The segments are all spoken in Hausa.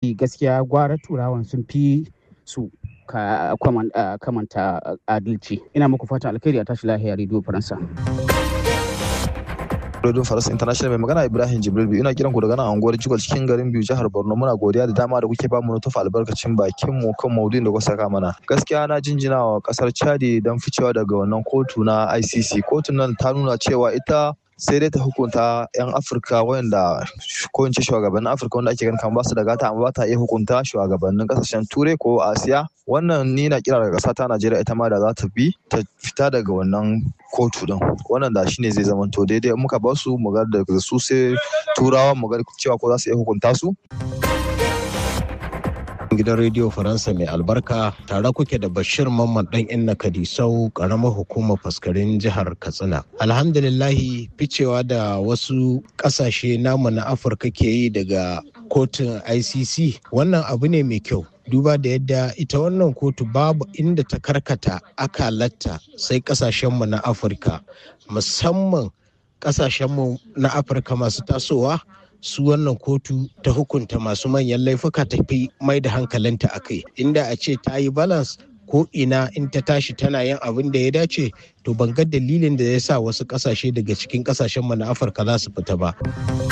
mulki gaskiya gwara turawan sun fi su ka kamanta adalci ina muku fatan alkhairi a tashi lahiya rediyo faransa Radio Faransa International mai magana Ibrahim Jibril biyu ina kiran ku daga nan anguwar Jigol cikin garin biyu jihar Borno muna godiya da dama da kuke ba mu tufa albarkacin bakin mu kan maudu'in da kuka saka mana gaskiya na jinjina wa kasar Chadi don ficewa daga wannan kotu na ICC kotun nan ta nuna cewa ita sai dai ta hukunta 'yan afirka wanda ko in ce shugabannin afirka wanda ake ganin kamar ba su da gata amma ba ta iya hukunta shugabannin kasashen turai ko asiya wannan ni na kira daga ƙasa ta najeriya ita ma da za ta bi ta fita daga wannan kotu din wannan da shine zai zama to daidai muka ba su mu ga daga su sai turawa mu ga cewa ko za su iya hukunta su gidan rediyo faransa mai albarka tare kuke da bashir mamman dan inna kadisau karamar hukumar faskarin jihar katsina alhamdulillahi ficewa da wasu kasashe namu na afirka ke yi daga kotun icc wannan abu ne mai kyau duba da yadda ita wannan kotu babu inda ta karkata akalatta sai kasashenmu na afirka musamman kasashenmu na afirka masu tasowa su wannan kotu ta hukunta masu manyan laifuka ta fi mai da hankalinta a kai inda a ce ta yi balance ko ina in ta tashi tana yin abin da ya dace to ban ga dalilin da ya sa wasu kasashe daga cikin kasashen mu na afirka za su fita ba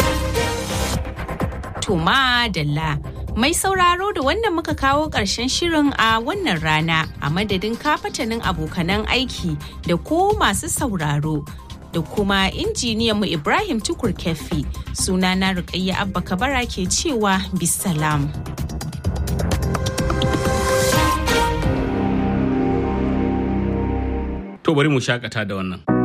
to madalla mai sauraro da wannan muka kawo ƙarshen shirin a wannan rana a madadin kafatanin abokanan aiki da ko masu sauraro da kuma injiniyanmu Ibrahim Tukur Kefi sunana Rukayya Abba Kabara ke cewa bisalam. To bari mu shakata da wannan.